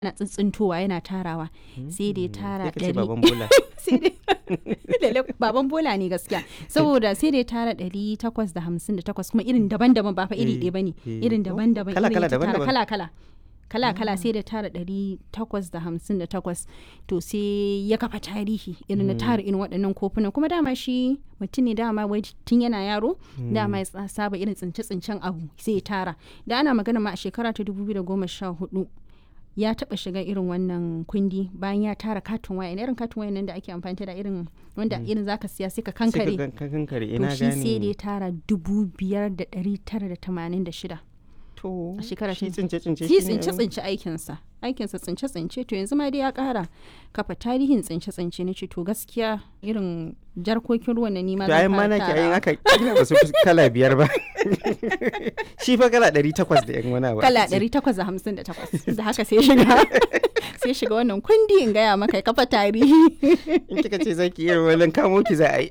yana tsintsintowa yana tarawa sai da ya tara Sai ka ce ɗari baban bola. sai dai lalle baban bola ne gaskiya saboda sai da ya tara ɗari takwas da hamsin da takwas kuma irin daban-daban ba fa iri Eh, ɗaya bane eh. irin daban-daban Kala- irin kala, ya tattara daban-daban. kala-kala kala-kala sai da tara ɗari takwas da hamsin da takwas to sai ya kafa tarihi irin na tara irin waɗannan kofunan kuma dama shi mutum ne dama wai tun yana yaro dama ya tsa- saba irin tsince-tsincen abu sai ya tara da ana magana ma a shekara ta 2014 ya taba shiga irin wannan kundi bayan ya tara katon waya irin katon waya nan da ake amfani da irin wanda irin zaka siya sai ka Sai ka kankare gan- ka kankare to ina shi sai da ya gane. tara dubu biyar da ɗari tara da tamanin da shida To a shekara shi ta- tsince tsince shi shine- tsince tsince aikinsa aikinsa tsince tsince to yanzu ma dai ya kara kafa tarihin tsince tsince na ce to gaskiya irin jarkokin ruwan na nima To ayin ma nake ayin aka kila ba su fi kala biyar ba. Shi fa kala ɗari takwas da yan wani abu. kala aka ce. 858 da haka sai shiga sai shiga wannan kundi in gaya maka ya kafa tarihi In kika ce zaki iya wani kamo ki za a yi.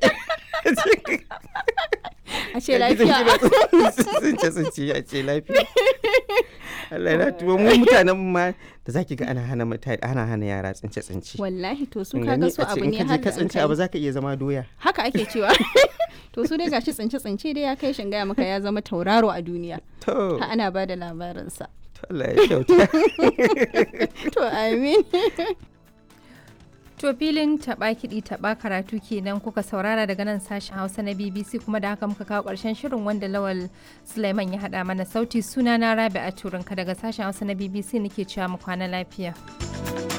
a ce lafiya Tsince tsince a ce lafiya. Allah na tuwo mu mutanen ma da zaki ga ana hana mutane ana hana yara tsince tsince. wallahi to su Kin kaga gani? su A ce abu in ne ka je har ka da an tsince kai. abu zaka iya zama doya. haka ake cewa to su dai gashi tsince tsince dai ya kai shin gaya maka ya zama tauraro a duniya To, ha ana ba da labarinsa to Allah ya kyauta. to amin To filin taɓa kiɗi taɓa karatu kenan kuka saurara daga nan sashen Hausa na BBC kuma da haka muka kawo ƙarshen shirin wanda Lawal Sulaiman ya haɗa mana sauti suna na Rabi a Turinka daga sashen Hausa na BBC nake cewa mu kwana lafiya.